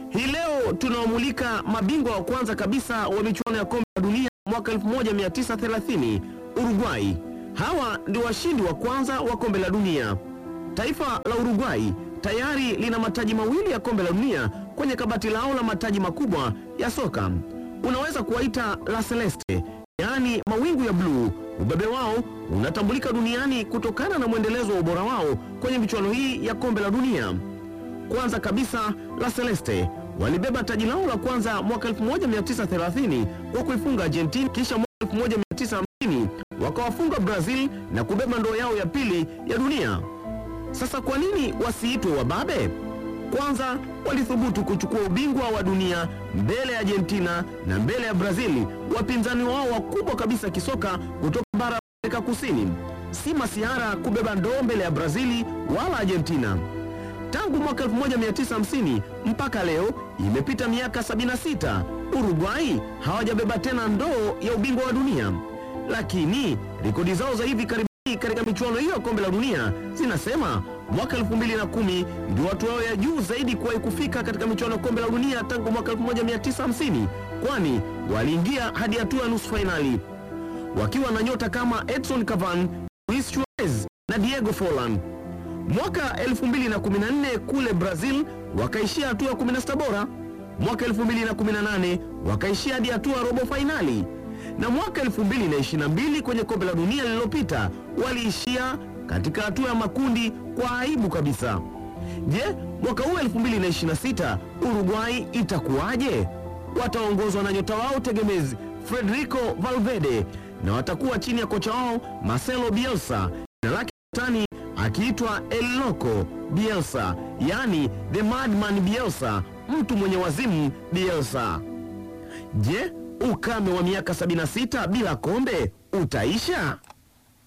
Hii leo tunawamulika mabingwa wa kwanza kabisa wa michuano ya kombe la dunia mwaka 1930 Uruguay. Hawa ndio washindi wa kwanza wa kombe la dunia. Taifa la Uruguay tayari lina mataji mawili ya kombe la dunia kwenye kabati lao la mataji makubwa ya soka. Unaweza kuwaita la Celeste, yaani mawingu ya bluu. Ubabe wao unatambulika duniani kutokana na mwendelezo wa ubora wao kwenye michuano hii ya kombe la dunia. Kwanza kabisa La Celeste walibeba taji lao la kwanza mwaka 1930 kwa kuifunga Argentina, kisha mwaka 1950 wakawafunga Brazil na kubeba ndoo yao ya pili ya dunia. Sasa kwa nini wasiitwe wababe? Kwanza walithubutu kuchukua ubingwa wa dunia mbele ya Argentina na mbele ya Brazil, wapinzani wao wakubwa kabisa kisoka kutoka bara la Amerika Kusini. Si masiara kubeba ndoo mbele ya Brazili wala Argentina. Tangu mwaka 1950 mpaka leo imepita miaka 76, Uruguay hawajabeba tena ndoo ya ubingwa wa dunia, lakini rekodi zao za hivi karibuni katika michuano hiyo ya kombe la dunia zinasema mwaka 2010 ndio watu wao ya juu zaidi kuwahi kufika katika michuano ya kombe la dunia tangu mwaka 1950, kwani waliingia hadi hatua ya nusu fainali wakiwa na nyota kama Edson Cavani, Luis Suarez na Diego Forlan. Mwaka 2014 kule Brazil wakaishia hatua ya 16 bora. Mwaka 2018 wakaishia hadi hatua ya robo fainali, na mwaka 2022 kwenye kombe la dunia lililopita waliishia katika hatua ya makundi kwa aibu kabisa. Je, mwaka huu 2026 Uruguay itakuwaje? Wataongozwa na nyota wao tegemezi Federico Valverde na watakuwa chini ya kocha wao Marcelo Bielsa, jina lake tani akiitwa El Loco Bielsa, yani the madman Bielsa, mtu mwenye wazimu Bielsa. Je, ukame wa miaka 76 bila kombe utaisha?